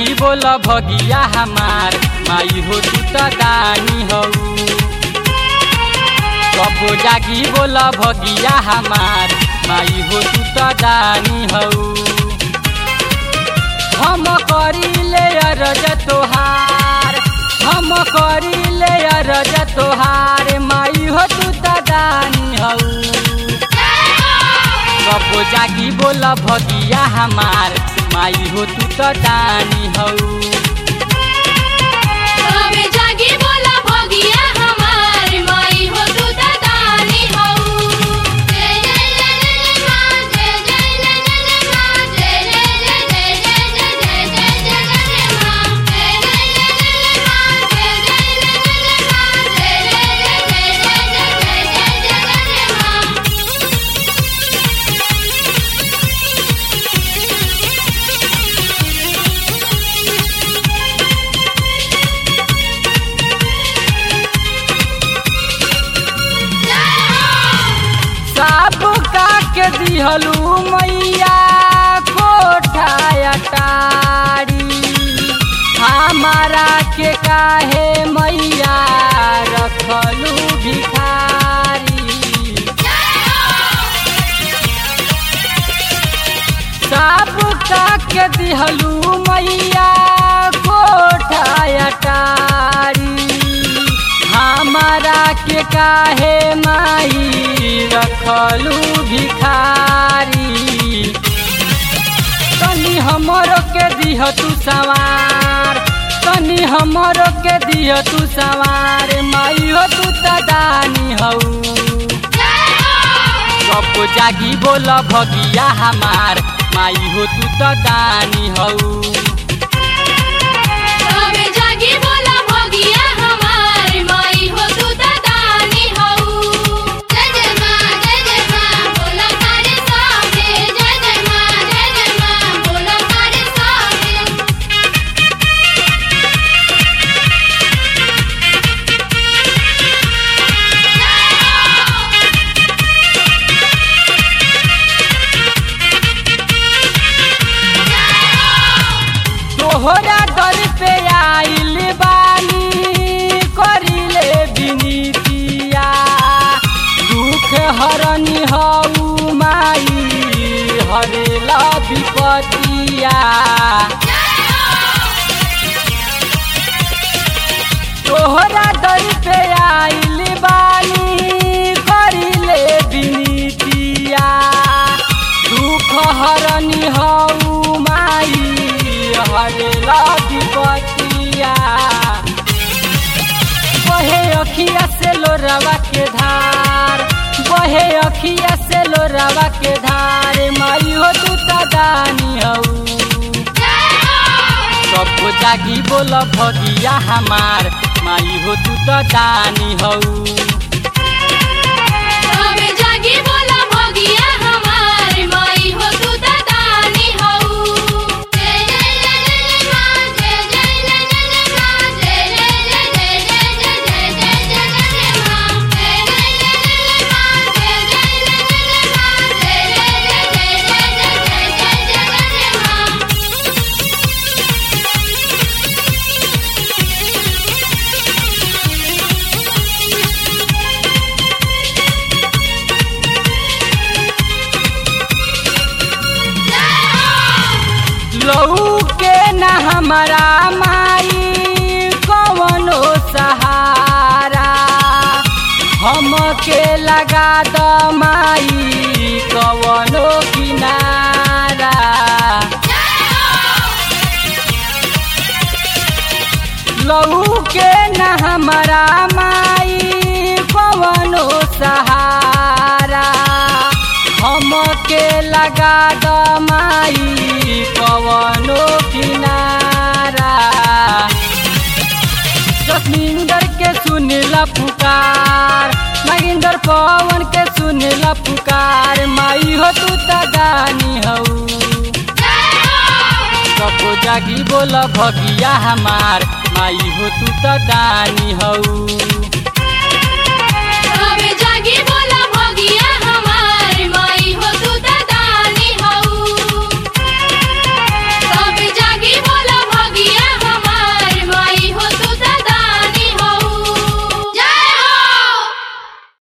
जागी बोल भगिया हमार माई हो तू त दानी हऊ कबो जागी बोल भगिया हमार माई हो तू त दानी हऊ हम करिले अरज तोहार हम करिले अरज तोहार माई हो तू त दानी हऊ कबो जागी बोल भगिया हमार माई हो तू त दानी हऊ कबे जागी बोला भगिया हमार माई हो तू त दानी हऊ जय जय जय जय मां जय जय जय जय मां जय जय जय जय जय जय जय जय जय मां जय जय जय जय मां जय जय जय जय मां जय जय जय जय जय जय जय मां सब का के दिहलू मैया कोठा अटारी हमारा के काहे मैया रखलू भिखारी सब का के दिहलू मैया कोठा अटारी हमारा के काहे माई रखलू भिखारी तनी हमरो के दिह तू सवार तनी हमरो के दिह तू सवार माई हो तू त दानी हऊ कब जागी बोल भगिया हमार माई हो तू त दानी हऊ कबे जागी बोला भगिया हमार माई हो तू त दानी हऊ जय जय मां जय जय मां बोला करे साथे जय जय मां जय जय मां बोला करे साथे तोहरा दर पे आइल बानी करिले बिनीतिया दुख हरनी हऊ माई हरेला विपतिया तोहरा दर पे आइल बानी करिले बिनीतिया दुख हरनी हऊ माई हरेला विपतिया बहे अखिया से लोरवा के धार बहे अखिया से लोरवा के धार माई हो तू त दानी हऊ सब जागी बोल भगिया हमार माई हो तू त दानी हऊ कबे जागी बोला भगिया हमार माई हो तू त दानी हऊ जय जय जय जय मां जय जय जय जय मां जय जय जय जय जय जय जय जय मां जय जय जय जय मां जय जय जय जय मां जय जय जय जय जय जय मां लहू के न हमारा माई कवनो सहारा हम के लगा द माई कवनो किनारा लहू के न हमारा माई कवनो सहारा हम के लगा द माई कवनो किनारा जसमिंदर के सुनला पुकार मगिंदर पवन के सुनला पुकार माई हो तू त गानी हऊ कबो जागी बोल भगिया हमार माई हो तू त दानी हऊ